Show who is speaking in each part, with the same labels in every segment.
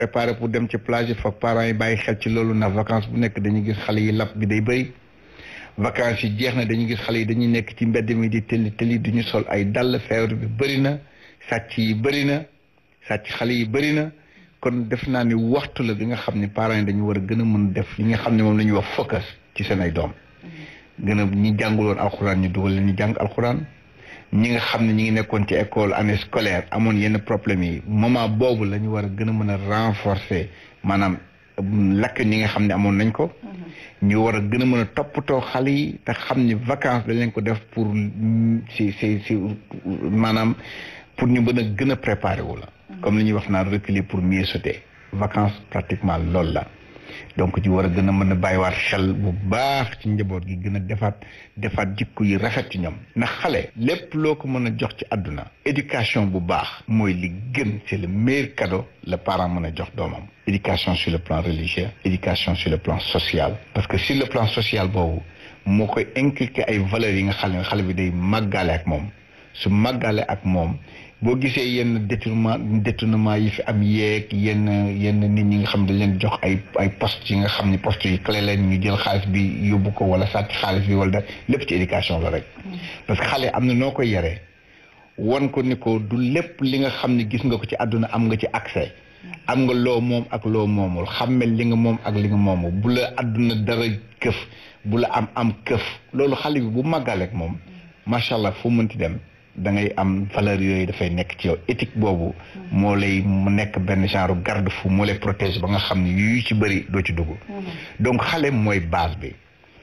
Speaker 1: préparé pour dem ci plage yi foog parents yi bàyyi xel ci loolu ndax vacances bu nekk dañuy gis xale yi lapp bi day bëri vacances yi jeex na dañuy gis xale yi dañuy nekk ci mbedd mi di tëli tëli duñu sol ay dàll feebar bi bëri na sàcc yi bëri na sàcc xale yi bëri na kon def naa ni waxtu la bi nga xam ne parents yi dañu war a gën a mën def li nga xam ne moom la ñuy wax focus ci seen ay doom gën a ñi jànguloon alxuraan ñu dugal leen ñu jàng alxuraan ñi nga xam ne ñi ngi nekkoon ci école année scolaire amoon yenn problème yi moment boobu la ñu war a gën a mën a renforcer maanaam lakk ñi nga xam ne amoon nañ ko ñu war a gën a mën a toppatoo xale yi te xam ni vacances dañ leen ko def pour si si si maanaam pour ñu mën a gën a préparer wu la comme li ñuy wax naan reculer pour mieux sauter vacances pratiquement loolu la donc ci war a gën a mën a bàyyiwaat xel bu baax ci njaboot gi gën a defaat defaat jikko yi rafet ci ñoom ndax xale lépp loo ko mën a jox ci àdduna éducation bu baax mooy li gën c'est le meilleur cadeau le parent mën a jox doomam éducation sur le plan religieux éducation sur le plan social parce que sur le plan social boobu moo koy inculquer ay valeurs yi nga xam ne xale bi day màggaale ak moom su màggaale ak moom boo gisee yenn détournement détournement yi fi am yeeg yenn yenn nit ñi nga xam dañ leen jox ay ay poste yi nga xam ni poste yi clé leen ñu jël xaalis bi yóbbu ko wala sàcc xaalis bi wala da lépp ci éducation la rek parce que xale am na noo koy yaree wan ko ni ko du lépp li nga xam ne gis nga ko ci àdduna am nga ci accès am nga loo moom ak loo moomul xammel li nga moom ak li nga moomul bu la àdduna dara këf bu la am am këf loolu xale bi bu màggaleek moom macha allah fu mënti dem da ngay am valeur yooyu dafay nekk ci yow éthique boobu moo lay mu nekk benn genre garde fou moo lay protège ba nga xam ne yu ci bëri doo ci dugg donc xale mooy base bi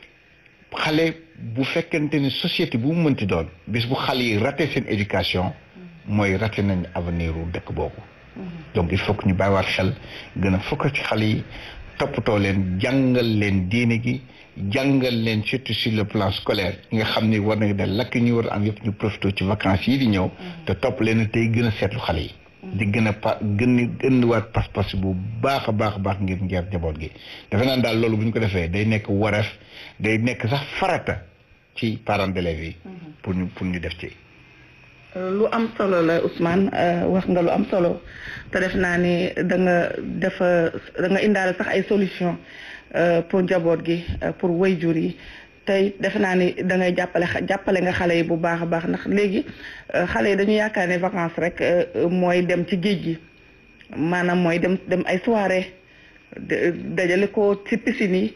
Speaker 1: xale bu fekkente ni société bu mu mënti doon bis bu xale yi raté seen éducation mooy raté nañ avenir u dëkk boobu donc il faut que ñu bàyyiwaat xel gën a fokk ci xale yi toppatoo leen jàngal leen diine gi jàngal leen surtout sur le plan scolaire nga xam ni war nañ def lakk ñu war a am yëpp ñu profité ci vacances yi di ñëw te topp leen tey gën a seetlu xale yi di gën a pa gën a gën waat pas-pas bu baax a baax a baax ngir ngeer jaboot gi defe naan daal loolu bu ñu ko defee day nekk wareef day nekk sax farata ci parents d'élèves yi pour ñu pour ñu def ci
Speaker 2: lu am solo la Ousmane wax nga lu am solo te def naa ni da nga defa da nga indaale sax ay solution pour njaboot gi pour wayjur yi tey defe naa ni da ngay jàppale jàppale nga xale yi bu baax a baax ndax léegi xale yi dañu yaakaar ne vacances rek mooy dem ci géej gi maanaam mooy dem dem ay soirée dajale ko ci piscine yi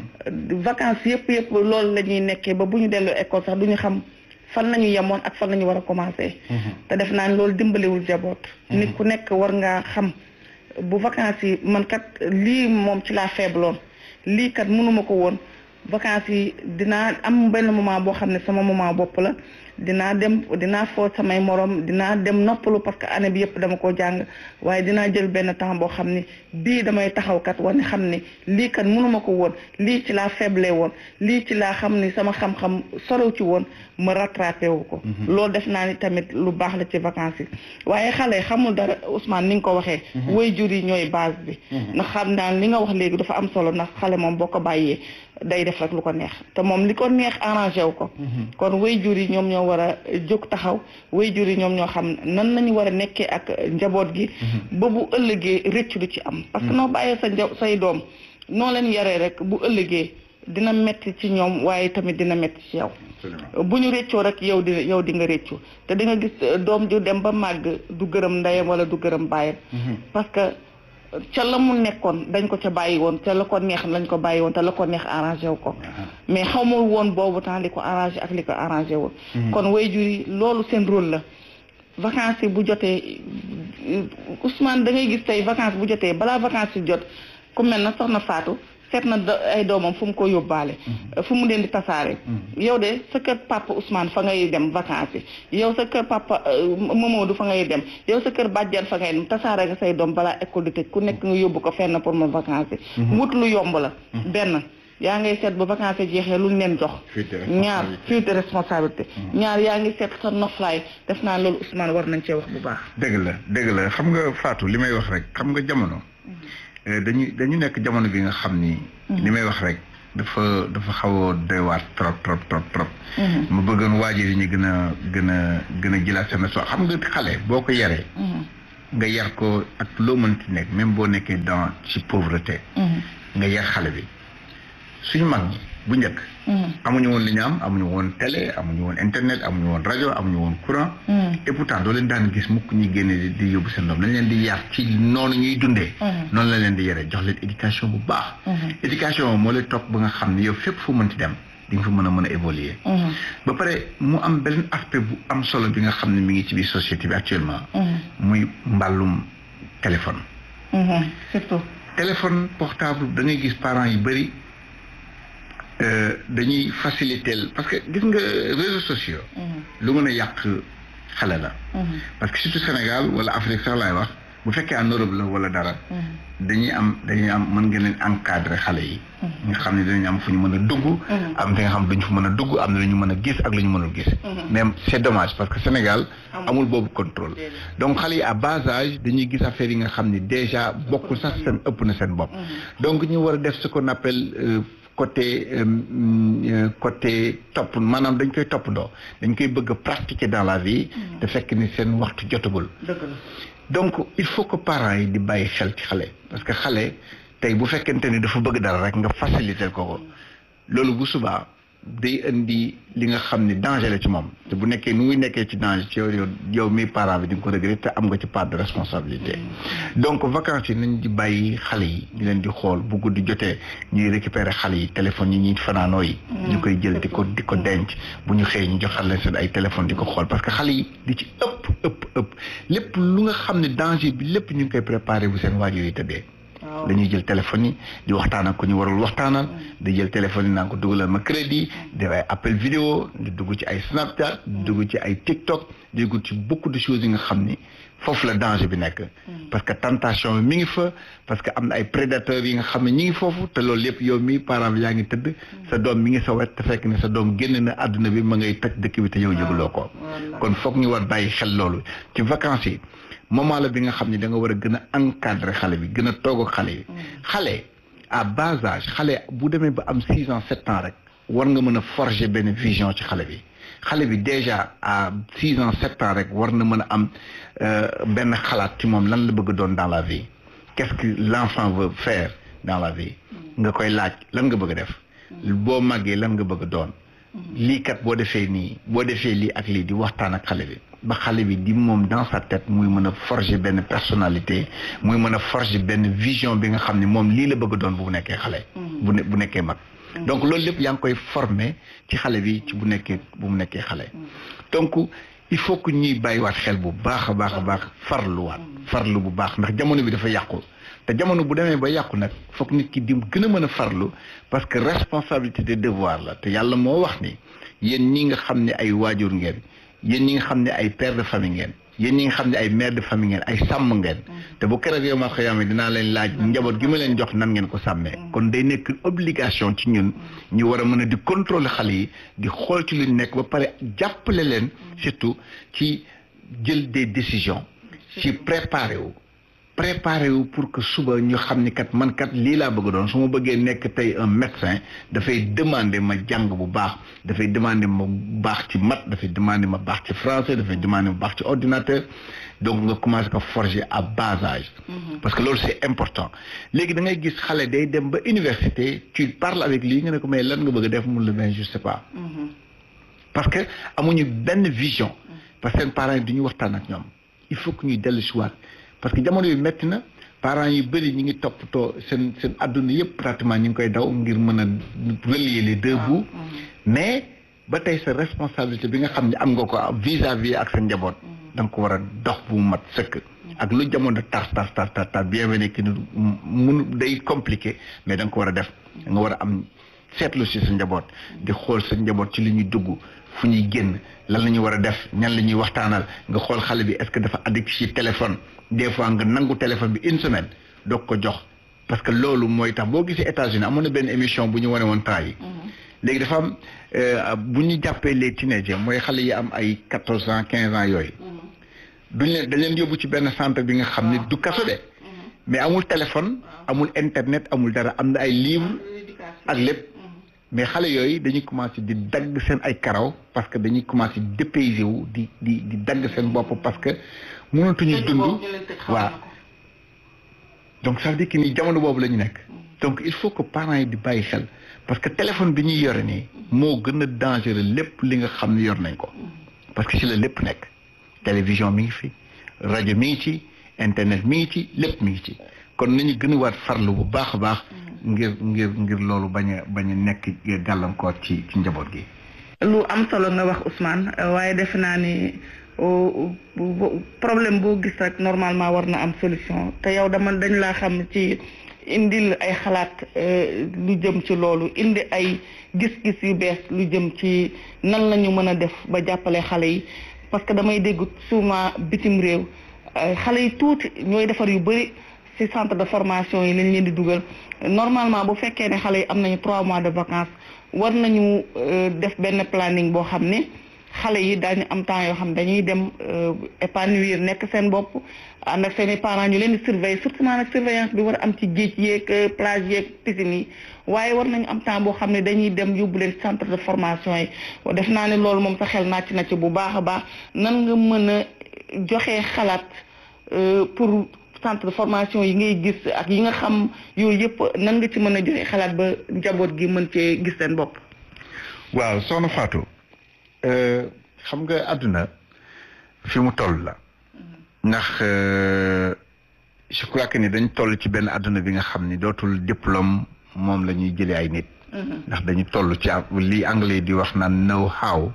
Speaker 2: vacances yëpp yëpp loolu la ñuy nekkee ba bu ñu dellu école sax du ñu xam fan la ñu yemoon ak fan la ñu war a commencé te def naa ni loolu dimbaliwul jaboot nit ku nekk war ngaa xam bu vacances yi man kat lii moom ci laa feebloon lii kat mënuma ko woon vacances yi dinaa am benn moment boo xam ne sama moment bopp la dinaa dem dinaa foo samay morom dinaa dem noppalu parce que année bi yëpp dama ko jàng waaye dinaa jël benn temps boo xam ni bii damay taxaw kat wane xam ni lii kat mënuma ko woon lii ci laa faible woon lii ci laa xam ni sama xam-xam sorow ci woon ma rattrapé wu ko. loolu def naa ni tamit lu baax la ci vacances yi waaye xale xamul dara Ousmane ni nga ko waxee. waajur yi ñooy base bi. ndax xam naa li nga wax léegi dafa am solo ndax xale moom boo ko bàyyee day def rek lu ko neex te moom li ko neex arrangé wu ko. kon waajur yi ñoom ñoo war a jóg taxaw waajur yi ñoom ñoo xam nan nañu war a nekkee ak njaboot gi. ba bu ëllëgee rëcc du ci am. parce que noo bàyyee sa nja say doom noo leen yaree rek bu ëllëgee dina metti ci ñoom waaye tamit dina metti ci yow. bu ñu réccoo rek yow di yow di nga réccu te di nga gis doom ju dem ba màgg du gërëm ndeyam wala du gërëm baayam. parce que ca la mu nekkoon dañ ko ca bàyyi woon ca la ko neex lañ ko bàyyi woon te la ko neex arrangé wu ko. mais xamul woon boobu temps li ko arrangé ak li ko arrangé woon. kon waajur yi loolu seen rôle la. vacances yi bu jotee Ousmane da ngay gis tey vacances bu jotee balaa vacances yi jot ku mel na soxna Fatou. seet na ay doomam fu mu ko yóbbaale fu mu leen di tasaare yow de sa kër papa Ousmane fa ngay dem vacances yi yow sa kër papa Mamadou fa ngay dem yow sa kër bàjjan fa ngay dem tasaare nga say doom balaa école di tëj ku nekk nga yóbbu ko fenn pour ma vacances yi wut lu yomb la benn yaa ngay seet ba vacances jeexee luñ leen jox ñaar fuite responsabilité ñaar yaa ngi seet sa noflaay def naa loolu Ousmane war nañ cee wax bu baax
Speaker 1: dëgg la dëgg la xam nga Fatou li may wax rek xam nga jamono dañu dañu nekk jamono bi nga xam ni. li may wax rek dafa dafa xaw a doy waar trop trop trop trop. ma bëggoon waajur yi ñu gën a gën a gën a jëlaat seen so xam nga xale boo ko yaree. nga yar ko ak loo mënti nekk même boo nekkee dans ci pauvreté nga yar xale bi suñu mag ñi bu njëkk amuñu woon li ñu am amuñu woon télé amuñu woon internet amuñu woon rajo amuñu woon courant et pourtant doo leen daan gis mukk ñuy génne di di yóbbu seen doom dañ leen di yar ci noonu ñuy dundee noonu la leen di yare jox leen éducation bu baax éducation moo lay topp ba nga xam ne yow fépp fu mënti dem di nga fa mën a mën a évoluer ba pare mu am beneen aspect bu am solo bi nga xam ne mi ngi ci biir société bi actuellement muy mbàllum téléphone
Speaker 2: surtout
Speaker 1: téléphone portable da ngay gis parents yu bëri dañuy faciliter parce que gis nga réseaux sociaux lu mën a yàq xale la parce que surtout Sénégal wala Afrique sax laay wax bu fekkee en Europe la wala dara dañuy am dañuy am mën nga leen encadrer xale yi nga xam ne dinañ am fu ñu mën a dugg am fi nga xam duñ fu mën a dugg am na lu ñu mën a gis ak lu ñu mënul gis mais c'est dommage parce que Sénégal amul boobu contrôle donc xale yi à bas âge dañuy gis affaire yi nga xam ni déjà bokkul sax seen ëpp na seen bopp donc ñu war a def ce qu'on appelle côté côté topp maanaam dañ koy toppandoo dañ koy bëgg a pratiquer dans la vie te fekk ni seen waxtu jotagul donc il faut que parents yi di bàyyi xel ci xale parce que xale tey bu fekkente ni dafa bëgg dara rek nga faciliter ko ko loolu bu subaa day indi li nga xam ni danger la ci moom te bu nekkee nu muy nekkee ci danger ci yow yow mi parent bi di nga ko regretter te am nga ci part de responsabilité donc vacances yi nañ di bàyyi xale yi di leen di xool bu guddi jotee ñuy récupérer xale yi téléphones yi ñuy fanaanoo yi ñu koy jël di ko di ko denc bu ñu xëyee ñu joxal leen seen ay téléphones di ko xool parce que xale yi di ci ëpp ëpp ëpp lépp lu nga xam ne danger bi lépp ñu ngi koy préparer bu seen waajur yi tëddee dañuy jël téléphone yi di waxtaan ak ku ñu warul waxtaanal di jël téléphone yi naan ko dugalal ma crédit def ay appel vidéo di dugg ci ay Snapchat di dugg ci ay TikTok di dugg ci beaucoup de choses yi nga xam ni foofu la danger bi nekk parce que tentation bi mi ngi fa parce que am na ay prédateurs yi nga xam ne ñi ngi foofu te loolu yëpp yow mi parent bi yaa ngi tëdd sa doom mi ngi sa wet te fekk ne sa doom génn na àdduna bi ma ngay toj dëkk bi te yow yëguloo ko kon foog ñu war bàyyi xel loolu ci vacances yi moment la bi nga xam ne da nga war a gën a encadrer xale bi gën a toog ak xale yi xale à bas âge xale bu demee ba am six ans sept ans rek war nga mën a forger benn vision ci xale bi xale bi déjà à six ans sept ans rek war na mën a am benn xalaat ci moom lan la bëgg doon dans la vie qu'est-ce que l'enfant veut faire dans la vie nga koy laaj lan nga bëgg a def boo màggee lan nga bëgg a doon lii kat boo defee nii boo defee lii ak lii di waxtaan ak xale bi ba xale bi di moom dans sa tête muy mën a forger benn personnalité muy mën a forger benn vision bi nga xam ne moom lii la bëgg doon bu nekkee xale bu ne bu nekkee mag donc loolu lépp yaa ngi koy former ci xale bi ci bu nekkee bu mu nekkee xale donc il faut que ñuy bàyyiwaat xel bu baax a baax a baax farluwaat farlu bu baax ndax jamono bi dafa yàqu te jamono bu demee ba yàqu nag foog nit ki di gën a mën a farlu parce que responsabilité de devoir la te yàlla moo wax ni yéen ñi nga xam ne ay waajur ngeen yéen ñi nga xam ne ay père de famille ngeen yéen ñi nga xam ne ay mère de famille ngeen ay sàmm ngeen te bu keroog yow ma xëyaame dinaa leen laaj njaboot gi ma leen jox nan ngeen ko sàmmee kon day nekk obligation ci ñun ñu war a mën a di contrôler xale yi di xool ci lu ñu nekk ba pare jàppale leen surtout ci jël des décisions ci préparer wu préparé wu pour que suba ñu xam ni kat man kat lii laa bëgg doon su ma bëggee nekk tey un médecin dafay demander ma jàng bu baax dafay demander ma baax ci maths dafay demander ma baax ci français dafay demander ma baax ci ordinateur donc nga commencé ko forger à bas âge parce que loolu c'est important léegi da ngay gis xale day dem ba université tu parles avec lui nga ne ko mais lan nga bëgg a def mun la ben je sais pas parce que amuñu benn vision parce que seen parents yi du ñu waxtaan ak ñoom il faut que ñuy dellu si waat parce que jamono yu métti na parents yu bëri ñi ngi toppatoo seen seen adduna yëpp pratiquement ñu ngi koy daw ngir mën a relier les deux bouts mais ba tey sa responsabilité bi nga xam ne am nga ko vis-à-vis ak sa njaboot da nga ko war a dox bu mu mat sëkk ak lu jamono tar tar tar tar tar bien vrai que mun day compliqué mais da nga ko war a def da nga war a am seetlu si sa njaboot di xool sa njaboot ci li ñuy dugg fu ñuy génn lan la ñuy war a def ñan la ñuy waxtaanal nga xool xale bi est-ce que dafa addict ci téléphone des fois nga nangu téléphone bi une semaine doog ko jox parce que loolu mooy tax boo gisee États-Unis amoon na benn émission bu ñu wane woon temps yi léegi dafa am bu ñu jàppee les teenagers mooy xale yi am ay quatorze ans quinze ans yooyu duñ leen dañ leen yóbbu ci benn centre bi nga xam ne du kaso de mais amul téléphone amul internet amul dara am na ay livres ak lépp mais xale yooyu dañuy commencer di dagg seen ay karaw parce que dañuy commencer dépayser wu di di di dagg seen bopp parce que mënatuñu dund waaw donc ça veut dire que ni jamono boobu la ñu nekk donc il faut que parents yi di bàyyi xel parce que téléphone bi ñuy yore nii moo gën a dangereux lépp li nga xam ne yor nañ ko parce que ci la lépp nekk télévision mi ngi fi rajo mi ngi ci internet mi ngi ci lépp mi ngi ci kon nañu gën a waat farlu bu baax a baax ngir ngir ngir loolu bañ a bañ a nekk gàllankoor ci ci njaboot gi
Speaker 2: lu am solo nga wax Ousmane waaye defe naa ni problème boo gis rek normalement war na am solution te yow dama dañ laa xam ci indil ay xalaat lu jëm ci loolu indi ay gis-gis yu bees lu jëm ci nan la ñu mën a def ba jàppale xale yi parce que damay dégg souvent bitim réew xale yi tuuti ñooy defar yu bëri ci centre de formation yi lañ leen di dugal normalement bu fekkee ne xale yi am nañu trois mois de vacances war nañu def benn planning boo xam ne xale yi daañu am temps yoo xam dañuy dem épanouir nekk seen bopp ànd ak seen i parents ñu leen di surveiller surtout nag surveillance bi war a am ci géej yeeg plage yeeg piscine yi waaye war nañu am temps boo xam ne dañuy dem yóbbu leen centre de formation yi def naa ne loolu moom sa xel nàcc na ci bu baax a baax nan nga mën a joxe xalaat pour centre de formation yi ngay gis ak yi nga xam yooyu yëpp nan nga ci mën a joxe xalaat ba njaboot gi mën cee gis seen bopp.
Speaker 1: waaw soxna Fatou xam nga àdduna fi mu toll la ndax je crois que ni dañ toll ci benn àdduna bi nga xam ni dootul diplôme moom la ñuy jëlee ay nit. ndax dañu toll ci li anglais di wax naan know how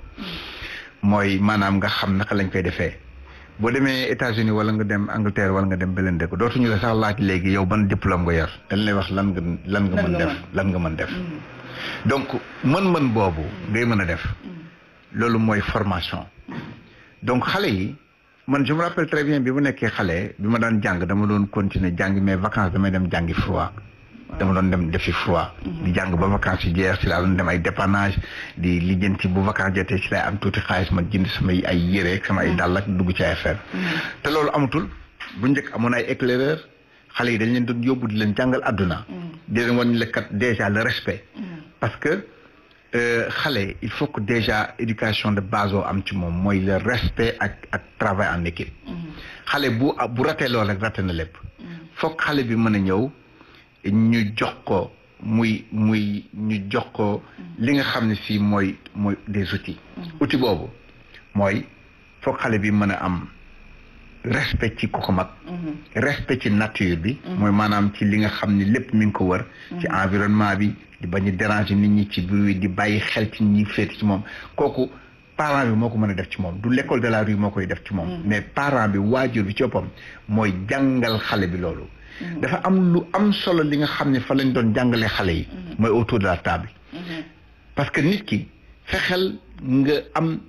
Speaker 1: mooy maanaam nga xam naka lañ koy defee. boo demee États-Unis wala nga dem Angleterre wala nga dem beneen dëkk dootuñu la sax laaj léegi yow ban diplôme nga yor dañ lay wax lan nga lan nga mën def lan nga mën def donc mën-mën boobu ngay mën a def loolu mooy formation donc xale yi man je me rappelle très bien bi mu nekkee xale bi ma daan jàng dama doon continuer jàng mais vacances damay dem jàngi froid dama doon dem defi froid di jàng ba vacances yi jeex ci laa doon dem ay dépannage di lijjanti bu vacances jotee ci lay am tuuti xaalis ma jënd samay ay yére ak sama ay dàll ak dugg ci ay affaire te loolu amatul bu njëkk amoon ay éclaireur xale yi dañ leen doon yóbbu di leen jàngal àdduna di leen wan lekkat déjà le respect parce que xale il faut que déjà éducation de base oo am ci moom mooy le respect ak ak travail en équipe xale bu bu ratee loolu rek raté na lépp foog xale bi mën a ñëw ñu jox ko muy muy ñu jox ko li nga xam ne si mooy mooy des outils outil boobu mooy foog xale bi mën a am respect ci ku ko mag respect ci nature bi mooy maanaam ci li nga xam ne lépp mi ngi ko wër ci environnement bi di bañ a déranger nit ñi ci bruit di bàyyi xel ci ñi féeti ci moom kooku parent bi moo ko mën a def ci moom du l'école de la rue moo koy def ci moom mais parent bi waajur bi ci boppam mooy jàngal xale bi loolu dafa am lu am solo li nga xam ne fa lañ doon jàngalee xale yi mooy autour de la table parce que nit ki fexeel nga am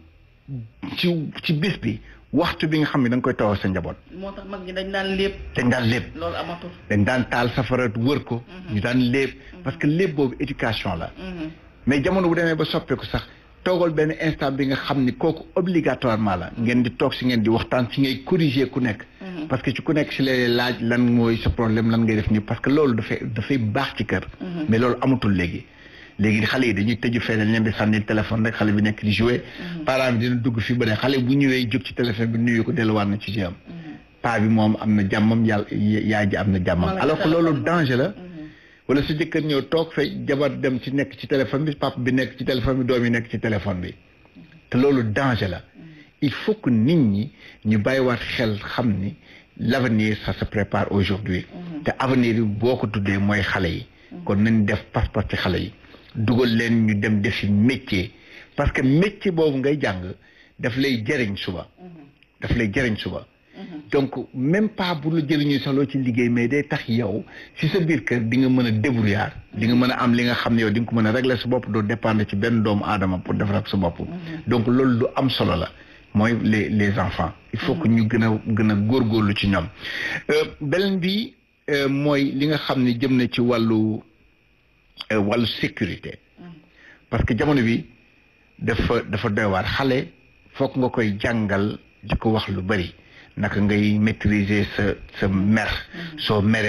Speaker 1: ci ci bis bi waxtu bi nga xam ne da nga koy tawal sa njaboot.
Speaker 2: moo tax mag ñi dañ daan lépp.
Speaker 1: dañ daan lépp.
Speaker 2: loolu amatul.
Speaker 1: dañ daan taal safara wër ko. ñu daan lépp. parce que lépp boobu éducation la. mais jamono bu demee ba soppeeku sax toogal benn instant bi nga xam ni kooku obligatoirement la. ngeen di toog si ngeen di waxtaan si ngay corriger ku nekk. parce que ci ku nekk si lay laaj lan mooy sa problème lan ngay def nii parce que loolu dafay dafay baax ci kër. mais loolu amatul léegi. léegi xale yi dañuy tëju fee dañ leen di sànni téléphone rek xale bi nekk di jouer parent bi dina dugg fi ba ne xale bu ñëwee jóg ci téléphone bi nuyu ko delluwaat na ci jëm paa bi moom am na jàmmam yàlla yaay ji am na jàmmam alors que loolu danger la wala sa jëkkër ñëw toog fay jabar dem ci nekk ci téléphone bi papa bi nekk ci téléphone bi doom yi nekk ci téléphone bi te loolu danger la il faut que nit ñi ñu bàyyiwaat xel xam ni l'avenir ça se prépare aujourd'hui te avenir yi boo ko tuddee mooy xale yi kon nañ def passeport ci xale yi dugal leen ñu dem defi métier parce que métier boobu ngay jàng daf lay jëriñ suba daf lay jëriñ suba donc même pas bu la jëriñu sax loo ci liggéey mais day tax yow si sa biir kër di nga mën a débrouillard di nga mën a am li nga xam ne yow di nga ko mën a régler sa bopp doo dépendre ci benn doomu aadama pour defar sa bopp donc loolu lu am solo la mooy les les enfants il faut que ñu gën a gën a góorgóorlu ci ñoom beneen bi mooy li nga xam ne jëm na ci wàllu wàllu sécurité parce que jamono bi dafa dafa doy waar xale foog nga koy jàngal di ko wax lu bari naka ngay maîtriser sa sa mer soo meree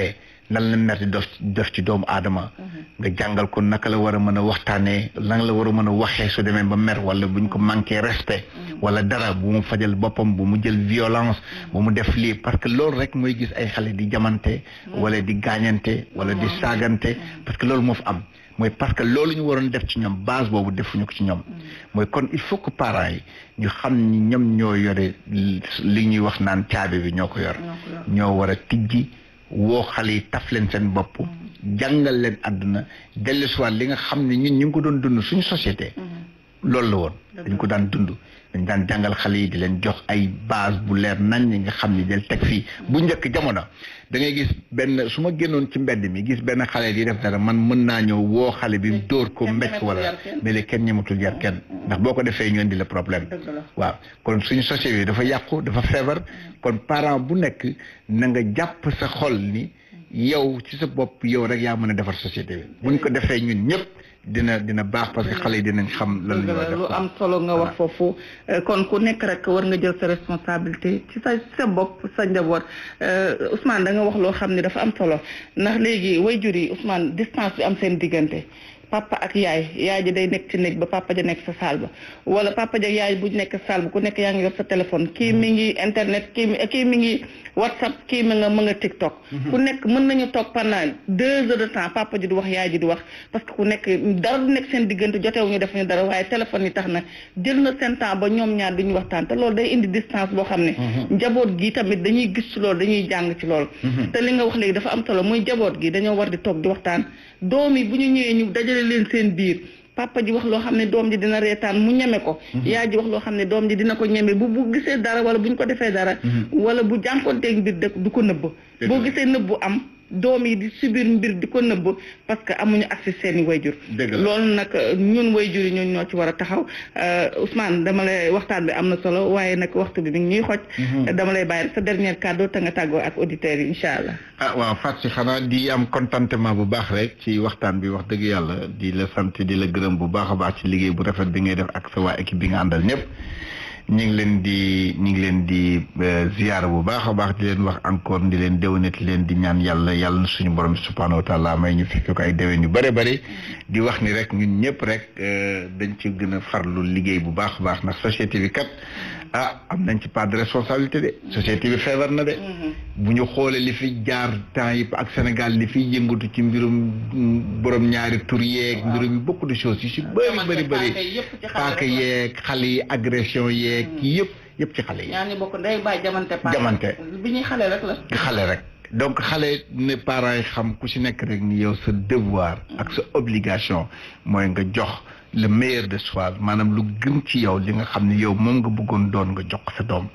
Speaker 1: lan la mer di def def ci doomu aadama nga jàngal ko naka la war a mën a waxtaanee lan la war a mën a waxee su demee ba mer wala buñ ko manqué respect wala dara bu mu fajal boppam bu mu jël violence bu mu def lii parce que loolu rek mooy gis ay xale di jamante wala di gaañante wala di saagante parce que loolu moo fi am mooy parce que loolu ñu waroon def ci ñoom base boobu defuñu ko ci ñoom mooy kon il faut que parents yi ñu xam ni ñoom ñoo yore li ñuy wax naan caabi bi ñoo ko yor ñoo war a tijji woo xale yi taf leen seen bopp jàngal leen àdduna dellusiwaat li nga xam ne ñun ñu ngi ko doon dund suñu société loolu la woon dañ ko daan dund dañ daan jàngal xale yi di leen jox ay base bu leer nañ ñi nga xam ni del teg fii bu njëkk jamono da ngay gis benn su ma génnoon ci mbedd mi gis benn xale di def dara man mën naa ñëw woo xale bi dóor ko mbécc wala mais léegi kenn ñematul yar kenn ndax boo ko defee ñu indi la problème waaw kon suñu société bi dafa yàqu dafa feebar kon parent bu nekk na nga jàpp sa xol ni yow ci sa bopp yow rek yaa mën a defar société bi buñ ko defee ñun ñëpp dina dina baax parce que xale yi dinañ xam lan la
Speaker 2: lu am solo nga wax foofu kon ku nekk rek war nga jël sa responsabilité ci sa sa bopp sa njaboot Ousmane da nga wax loo xam ne dafa am solo ndax léegi waajur yi Ousmane distance bi am seen diggante papa ak yaay yaay ji day nekk ci néeg ba papa ja nekk sa saal ba wala papa ja yaay bu nekk saal ba ku nekk yaa ngi yor sa téléphone kii mi ngi internet kii mi kii mi ngi whatsapp kii mi nga mën nga tiktok ku nekk mën nañu toog pendant deux heures de temps papa ji di wax yaay ji di wax parce que ku nekk dara du nekk seen diggante jotewuñu def ñu dara waaye téléphone yi tax na jël na seen temps ba ñoom ñaar duñu waxtaan te loolu day indi distance boo xam ne njaboot gi tamit dañuy gis ci loolu dañuy jàng ci loolu te li nga wax léegi dafa am solo muy njaboot gi dañoo war di toog di waxtaan doom yi bu ñu ñëwee ñu dajale leen seen biir papa ji wax loo xam ne doom ji dina reetaan mu ñeme ko yaay ji wax loo xam ne doom ji dina ko ñeme bu bu gisee dara wala bu ñu ko defee dara wala bu jànkoonteeg mbir dëkk du ko nëbb boo gisee nëbbu am doom yi di subir mbir di ko nëbb parce que amuñu accès seeni wayjur loolu nag ñun wayjur yi ñun ñoo ci war a taxaw Ousmane dama lay waxtaan bi am na solo waaye nag waxtu bi mi ngi ñuy xoj dama lay bàyyi sa dernier cadeau te nga tàggoo ak auditeurs yi incha allah
Speaker 1: ah waaw Fatou xanaa di am contentement bu baax rek ci waxtaan bi wax dëgg yàlla di la sant di la gërëm bu baax a baax ci liggéey bu rafet bi ngay def ak sa waa équipe bi nga àndal ñëpp ñu ngi leen di ñu ngi leen di ziyaara bu baax a baax di leen wax encore di leen déwénati leen di ñaan yàlla yàlla na suñu borom subhanahu wa taala may ñu fekk ko ay déwén yu bëri bëri di wax ni rek ñun ñëpp rek dañ ci gën a farlu liggéey bu baax a baax ndax société bi kat ah am nañ ci part de responsabilité de société bi feebar na de bu ñu xoolee li fi jaar temps yi ak Sénégal li fiy yëngatu ci mbirum borom ñaari tur yeeg mbirum beaucoup de choses yu si bëri bëri bëri paaka yeeg xale yi agression yeeg yëpp yëpp ci xale yi
Speaker 2: ñaa ngi bokk ndey baay jamante
Speaker 1: jamante
Speaker 2: bi ñuy xale rek la
Speaker 1: xale rek donc xale ne parents yi xam ku ci nekk rek ni yow sa devoir ak sa obligation mooy nga jox le meilleur de soi maanaam lu gën ci yow li nga xam ne yow moom nga bëggoon doon nga jox sa doom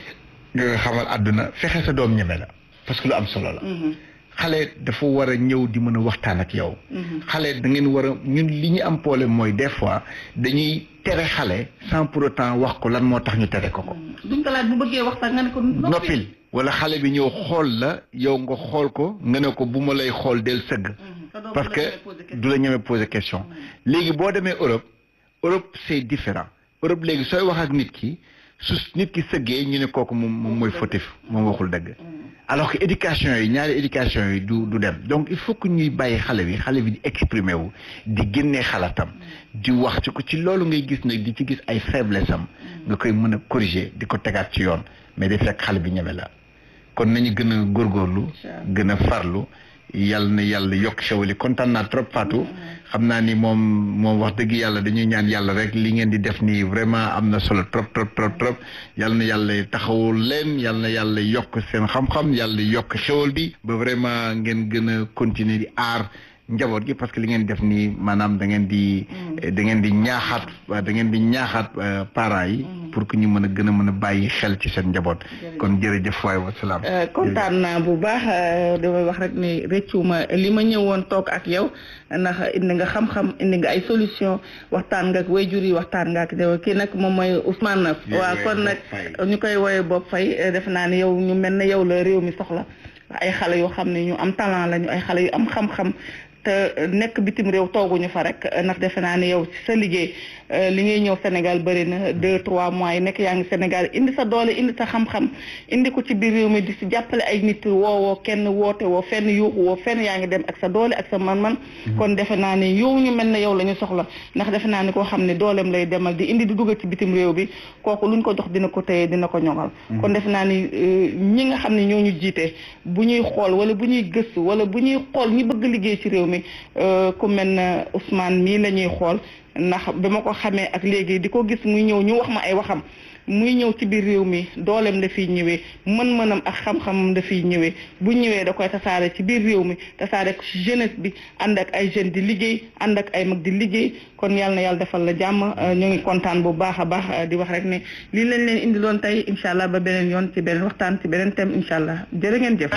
Speaker 1: nga xamal àdduna fexe sa doom ñeme la parce que lu am solo la xale dafa war a ñëw di mën a waxtaan ak yow xale da ngeen war a ñun li ñu am problème mooy des fois dañuy tere xale sans pour autant wax ko lan moo tax ñu tere ko ko
Speaker 2: duñ ko laaj bu bëggee waxtaan nga ne ko
Speaker 1: noppil wala xale bi ñëw xool la yow nga xool ko nga ne ko bu ma lay xool del sëgg parce que du la ñeme poser question léegi boo demee Europe Europe c'est différent Europe léegi sooy wax ak nit ki su nit ki sëggee ñu ne kooku moom moom mooy fautif moom waxul dëgg alors que éducation yi ñaari éducation yi du du dem donc il faut que ñuy bàyyi xale bi xale bi di exprimer wu di génnee xalaatam di wax ci ko ci loolu ngay gis nag di ci gis ay faiblesse am nga koy mën a corriger di ko tegaat ci yoon mais di fekk xale bi ñeme la kon nañu gën a góorgóorlu gën a farlu yàlla na yàlla yokk xewali kontaan naa trop Fatou xam naa ni moom moom wax dëgg yàlla dañuy ñaan yàlla rek li ngeen di def nii vraiment am na solo trop trop trop trop yàlla na yàlla taxawul leen yàlla na yàlla yokk seen xam-xam yàlla yokk xewal bi ba vraiment ngeen gën a continuer di aar njaboot gi parce que li ngeen def nii maanaam da ngeen di da ngeen di ñaaxaat da ngeen di ñaaxaat parents yi pour que ñu mën a gën a mën a bàyyi xel ci seen njaboot kon jërëjëf waay wasalaam
Speaker 2: kontaan naa bu baax damay wax rek ni rëccuma li ma ñëwoon toog ak yow ndax indi nga xam-xam indi nga ay solution waxtaan nga ak waajur yi waxtaan nga ak yow kii nag moom mooy Ousmane Neuf waaw kon nag ñu koy woowee Bob Faye def naa ne yow ñu mel ne yow la réew mi soxla ay xale yoo xam ne ñu am talent lañu ay xale yu am xam-xam te nekk bitim réew tooguñu fa rek ndax defe naa ne yow ci sa liggéey li ngay ñëw Sénégal bëri na deux trois mois yi nekk yaa ngi Sénégal indi sa doole indi sa xam-xam indi ko ci biir réew mi di si jàppale ay nit woowoo kenn woote woo fenn yuuxu woo fenn yaa ngi dem ak sa doole ak sa man-man kon defe naa ne yow ñu mel ne yow la ñu soxla ndax defe naa ne koo xam ne dooleem lay demal di indi di dugal ci bitim réew bi kooku luñ ko jox dina ko téye dina ko ñoŋal kon defe naa ni ñi nga xam ne ñoo ñu jiite bu ñuy xool wala bu ñuy gëstu wala bu ñuy xool ñi bëgg liggéey ci réew mi ku mel na Ousmane mii la ñuy xool ndax ba ma ko xamee ak léegi di ko gis muy ñëw ñu wax ma ay waxam muy ñëw ci biir réew mi dooleem la fiy ñëwee mën-mënam ak xam-xamam da fiy ñëwee bu ñëwee da koy tasaare ci biir réew mi tasaare ko ci jeunesse bi ànd ak ay jeunes di liggéey ànd ak ay mag di liggéey kon yàlla na yàlla defal la jàmm ñu ngi kontaan bu baax a baax di wax rek ne lii lañ leen indiloon tey incha allah ba beneen yoon ci beneen waxtaan ci beneen thème incha allah jërë ngeen jëf.